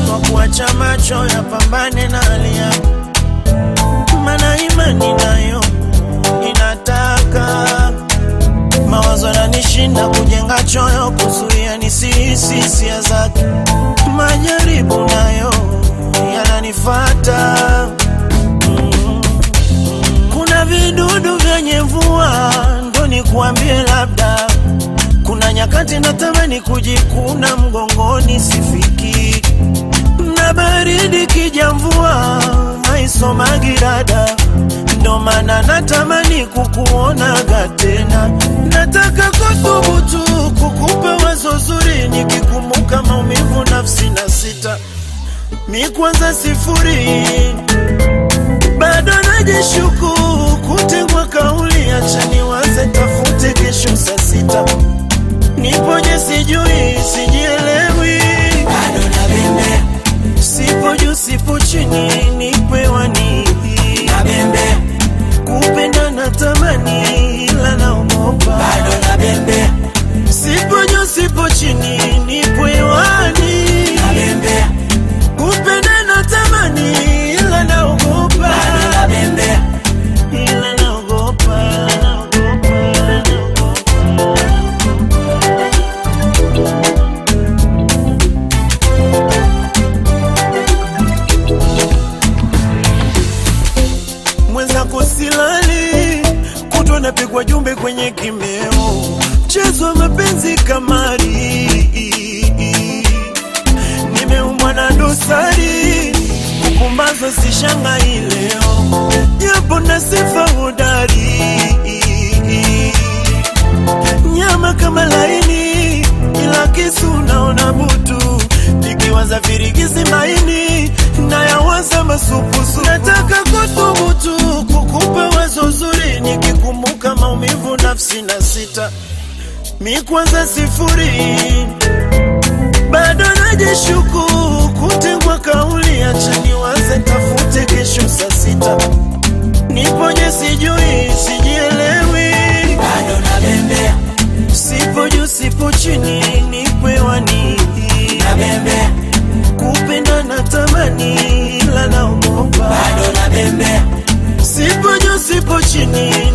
kwa kuacha macho ya pambane na hali yangu, mana imani nayo inataka mawazo yananishinda kujenga choyo, kuzuia nisihisi hisia zake. Majaribu nayo yananifata mm. Kuna vidudu vyenye mvua, ndo nikuambie labda kuna nyakati natamani kujikuna mgongoni, sifiki na baridi kija, mvua haisomagi rada, ndo maana natamani kukuonaga tena. Nataka kuthubutu kukupa wazo zuri, nikikumbuka maumivu nafsi na sita mi kwanza sifuri, bado najishuku kutegwa kauli, acha niwaze tafute kesho saa sita nipoje sijui sijielewi, bado nabembea sipo juu sipo chini, nipewa nini? nabembea Kupenda na tamani, ila naogopa. bado nabembea Sipo juu sipo chini, nipewa nini? nabembea Kupenda na tamani, ila naogopa. bado nabembea Ila naogopa, naogopa, naogopa. mwenzako silali, kutwa napigwa jumbe kwenye kimeo, mchezo wa mapenzi kamari, nimeumwa na dosari, kupumbazwa sishangai leo, japo na sifa hodari, nyama kama laini, ila kisu naona butu, nikiwaza virigisi maini nayawaza masupusu. Nataka kuthubutu kukupa wazo zuri, nikikumbuka maumivu nafsi na sita mi kwanza sifuri, bado najishuku kutegwa kauli, acha niwaze tafute kesho saa sita nipoje sijui sijielewi, bado nabembea sipo juu sipo chini, nipewa nini? nabembea kupenda na tamani, ila naogopa. bado nabembea Sipo juu sipo chini,